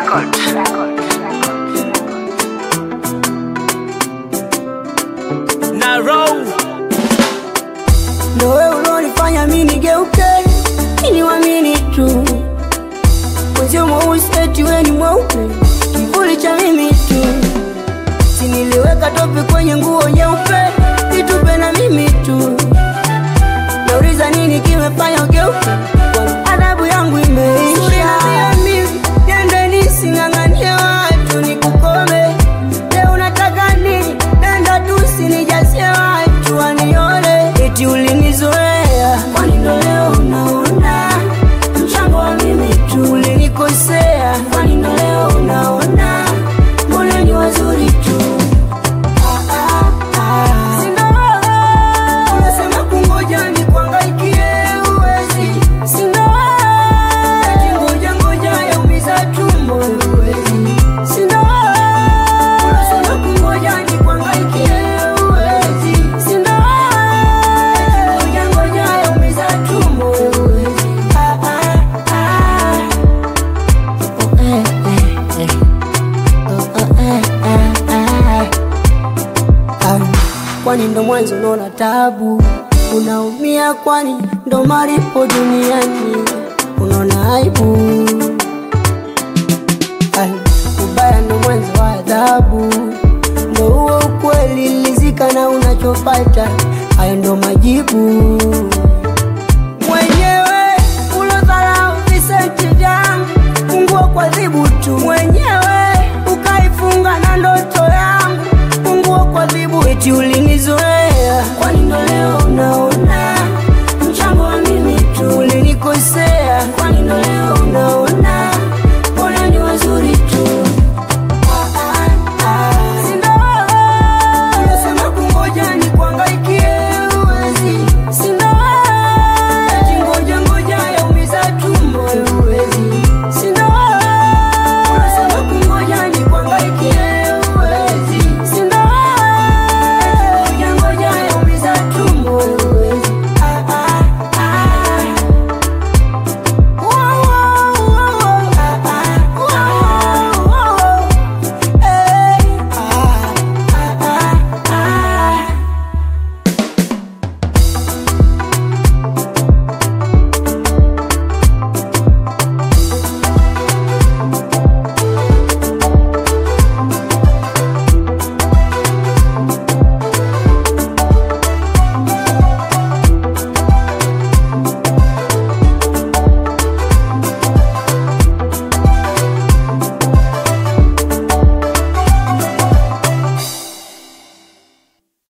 na roll ndo wewe ulonifanya mi nigeuke niwamini tu mwenzio mweusi eti we ni mweupe kivuli cha mimi tu siniliweka tope kwenye nguo nyeupe itupe na mimi tu nauliza nini kimefanya ugeuke Kwani adhabu yangu imeisha mimi nende nising'ang'anie watu nikukome leo unataka nini nenda tu sinijazie watu wanione eti ulinizoea kwani ndo leo unaona mchango wa mimi tu ulinikosea kwani ndo leo unaona mbona ni wazuri tu Ah, ah, ah. Sina wewe, unasema kungoja nikuangaikie, huwezi. Sina wewe, eti ngoja ngoja yaumiza tumbo, huwezi. Sina wewe, unasema kungoja nikuangaikie, huwezi. Sina wewe, eti ngoja ngoja yaumiza tumbo, huwezi. Ah, ah, ah. Oh, eh, eh, eh. Oh, oh, eh, eh, eh. Ah, kwani ndo mwanzo unaona tabu unaumia kwani ndo maripo duniani unaona aibu